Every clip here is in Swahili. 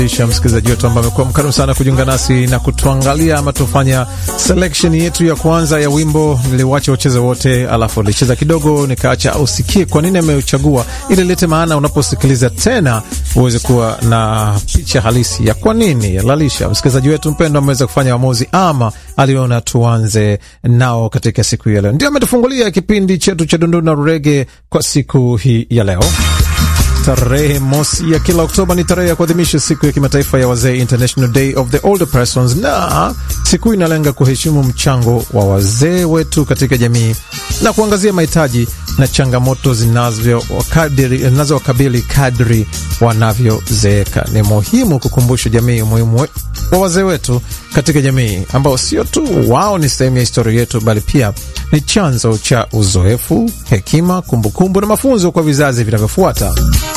isha msikilizaji wetu ambaye amekuwa mkarimu sana kujiunga nasi na kutuangalia ama tufanya selection yetu ya kwanza ya wimbo. Niliwacha ucheze wote, alafu nilicheza kidogo, nikaacha usikie kwa nini ameuchagua, ili lete maana unaposikiliza tena uweze kuwa na picha halisi ya kwa nini Lalisha msikilizaji wetu mpendo ameweza kufanya uamuzi ama aliona tuanze nao katika siku hii ya leo. Ndio ametufungulia kipindi chetu cha Dundu na Rege kwa siku hii ya leo. Tarehe mosi ya kila Oktoba ni tarehe ya kuadhimisha siku ya kimataifa ya wazee, International Day of the Older Persons, na siku hii inalenga kuheshimu mchango wa wazee wetu katika jamii na kuangazia mahitaji na changamoto zinazowakabili kadri wanavyozeeka. Ni muhimu kukumbusha jamii umuhimu wa wazee wetu katika jamii, ambao sio tu wao ni sehemu ya historia yetu, bali pia ni chanzo cha uzoefu, hekima, kumbukumbu kumbu na mafunzo kwa vizazi vinavyofuata.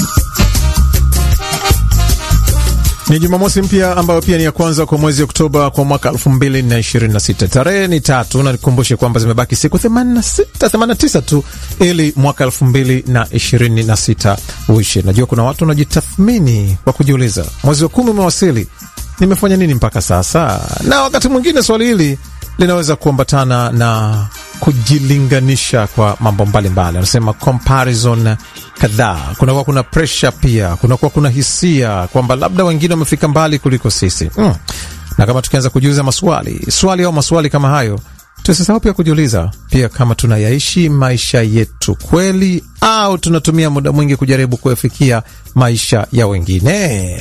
Ni Jumamosi mpya ambayo pia ni ya kwanza kwa mwezi Oktoba kwa mwaka 2026. Tarehe ni tatu, na nikumbushe kwamba zimebaki siku 86 89 tu ili mwaka 2026 uishe. Najua kuna watu wanajitathmini kwa kujiuliza, mwezi wa kumi umewasili, nimefanya nini mpaka sasa? Na wakati mwingine swali hili linaweza kuambatana na kujilinganisha kwa mambo mbalimbali, anasema comparison kadhaa. Kunakuwa kuna presha pia, kunakuwa kuna hisia kwamba labda wengine wamefika mbali kuliko sisi mm. Na kama tukianza kujiuliza maswali swali au maswali kama hayo, tusisahau pia kujiuliza pia kama tunayaishi maisha yetu kweli au tunatumia muda mwingi kujaribu kuyafikia maisha ya wengine.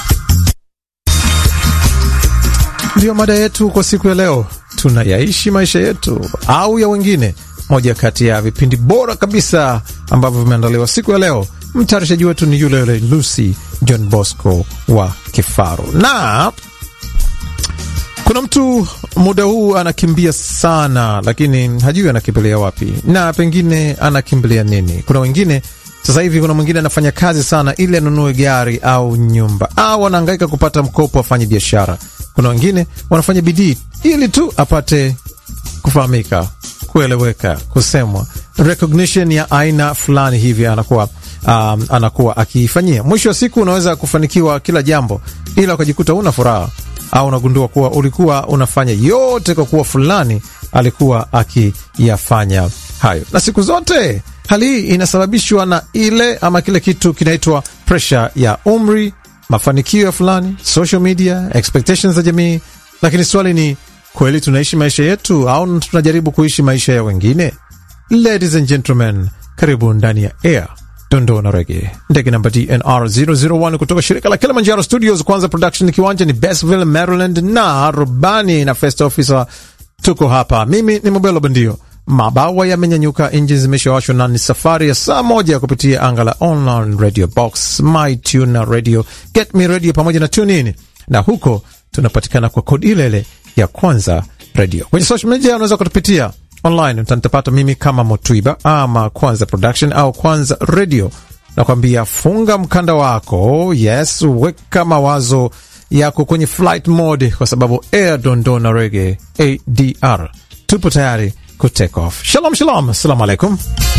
Ndiyo mada yetu kwa siku ya leo, tunayaishi maisha yetu au ya wengine? Moja kati ya vipindi bora kabisa ambavyo vimeandaliwa siku ya leo. Mtayarishaji wetu ni yule yule Lucy John Bosco wa Kifaru, na kuna mtu muda huu anakimbia sana, lakini hajui anakimbilia wapi na pengine anakimbilia nini. Kuna wengine sasa hivi, kuna mwingine anafanya kazi sana ili anunue gari au nyumba, au anahangaika kupata mkopo afanye biashara. Kuna wengine wanafanya bidii ili tu apate kufahamika, kueleweka, kusemwa, recognition ya aina fulani hivi anakuwa um, anakuwa akiifanyia. Mwisho wa siku unaweza kufanikiwa kila jambo, ila ukajikuta una furaha au unagundua kuwa ulikuwa unafanya yote kwa kuwa fulani alikuwa akiyafanya hayo, na siku zote hali hii inasababishwa na ile ama kile kitu kinaitwa pressure ya umri, mafanikio ya fulani, social media, expectations za jamii. Lakini swali ni kweli, tunaishi maisha yetu au tunajaribu kuishi maisha ya wengine? Ladies and gentlemen, karibu ndani ya air dondoo na rege, ndege namba DNR 001 kutoka shirika la Kilimanjaro Studios. Kwanza production kiwanja ni Bestville, Maryland, na rubani na first officer tuko hapa. Mimi ni Mobelo Bandio. Mabawa yamenyanyuka, injini zimeshawashwa na ni safari ya saa moja kupitia anga la online radio box, my tune radio, get me radio pamoja na tune in, na huko tunapatikana kwa kodi ile ile ya kwanza radio. Kwenye social media unaweza kutupitia online, utanipata mimi kama Motwiba ama Kwanza Production au Kwanza Radio. Nakwambia funga mkanda wako, yes, weka mawazo yako kwenye flight mode, kwa sababu air dondoo na rege ADR tupo tayari ku take off. Shalom shalom, assalamu alaikum.